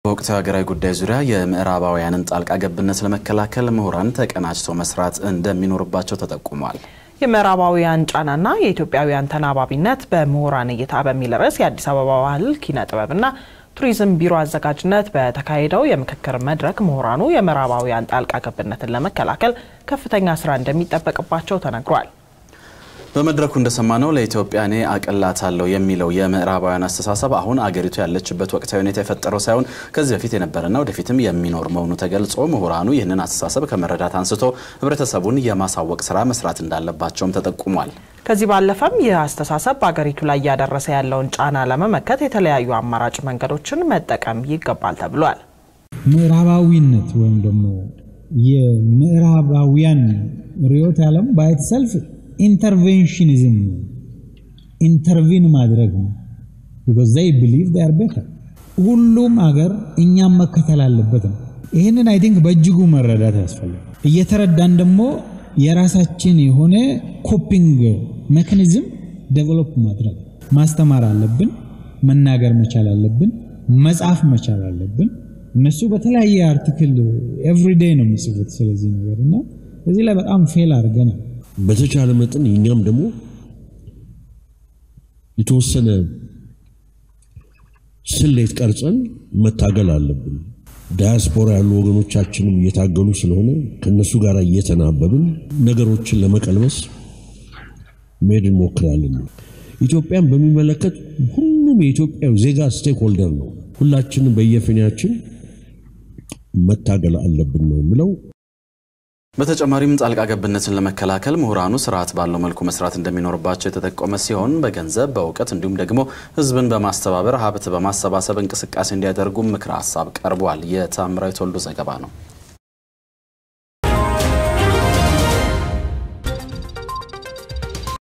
በወቅታዊ ሀገራዊ ጉዳይ ዙሪያ የምዕራባውያንን ጣልቃ ገብነት ለመከላከል ምሁራን ተቀናጅተው መስራት እንደሚኖርባቸው ተጠቁሟል። የምዕራባውያን ጫናና የኢትዮጵያውያን ተናባቢነት በምሁራን እይታ በሚል ርዕስ የአዲስ አበባ ባህል ኪነ ጥበብና ቱሪዝም ቢሮ አዘጋጅነት በተካሄደው የምክክር መድረክ ምሁራኑ የምዕራባውያን ጣልቃ ገብነትን ለመከላከል ከፍተኛ ስራ እንደሚጠበቅባቸው ተነግሯል። በመድረኩ እንደሰማነው ለኢትዮጵያ እኔ አቅላታለሁ የሚለው የምዕራባውያን አስተሳሰብ አሁን አገሪቱ ያለችበት ወቅታዊ ሁኔታ የፈጠረው ሳይሆን ከዚህ በፊት የነበረና ወደፊትም የሚኖር መሆኑ ተገልጾ ምሁራኑ ይህንን አስተሳሰብ ከመረዳት አንስቶ ሕብረተሰቡን የማሳወቅ ስራ መስራት እንዳለባቸውም ተጠቁሟል። ከዚህ ባለፈም ይህ አስተሳሰብ በአገሪቱ ላይ እያደረሰ ያለውን ጫና ለመመከት የተለያዩ አማራጭ መንገዶችን መጠቀም ይገባል ተብሏል። ምዕራባዊነት ወይም ደግሞ የምዕራባውያን ርዕዮተ ዓለም ባይትሰልፍ ኢንተርቬንሽኒዝም ነው። ኢንተርቪን ማድረግ ነው። ቢኮዝ ዘይ ቢሊቭ ዴይ አር ቤተር። ሁሉም አገር እኛም መከተል አለበት ነው። ይህንን አይ ቲንክ በእጅጉ መረዳት ያስፈልጋል። እየተረዳን ደግሞ የራሳችን የሆነ ኮፒንግ ሜካኒዝም ዴቨሎፕ ማድረግ ማስተማር አለብን። መናገር መቻል አለብን። መጻፍ መቻል አለብን። እነሱ በተለያየ አርቲክል ኤቭሪዴይ ነው የሚጽፉት ስለዚህ ነገር እና እዚህ ላይ በጣም ፌል አድርገናል። በተቻለ መጠን እኛም ደግሞ የተወሰነ ስሌት ቀርጸን መታገል አለብን። ዳያስፖራ ያሉ ወገኖቻችንም እየታገሉ ስለሆነ ከነሱ ጋር እየተናበብን ነገሮችን ለመቀልበስ መሄድ እንሞክራለን። ኢትዮጵያን በሚመለከት ሁሉም የኢትዮጵያ ዜጋ ስቴክ ሆልደር ነው። ሁላችንም በየፊናችን መታገል አለብን ነው የምለው። በተጨማሪም ጣልቃ ገብነትን ለመከላከል ምሁራኑ ስርዓት ባለው መልኩ መስራት እንደሚኖርባቸው የተጠቆመ ሲሆን በገንዘብ በእውቀት እንዲሁም ደግሞ ሕዝብን በማስተባበር ሀብት በማሰባሰብ እንቅስቃሴ እንዲያደርጉ ምክረ ሀሳብ ቀርቧል። የታምራዊት ወልዱ ዘገባ ነው።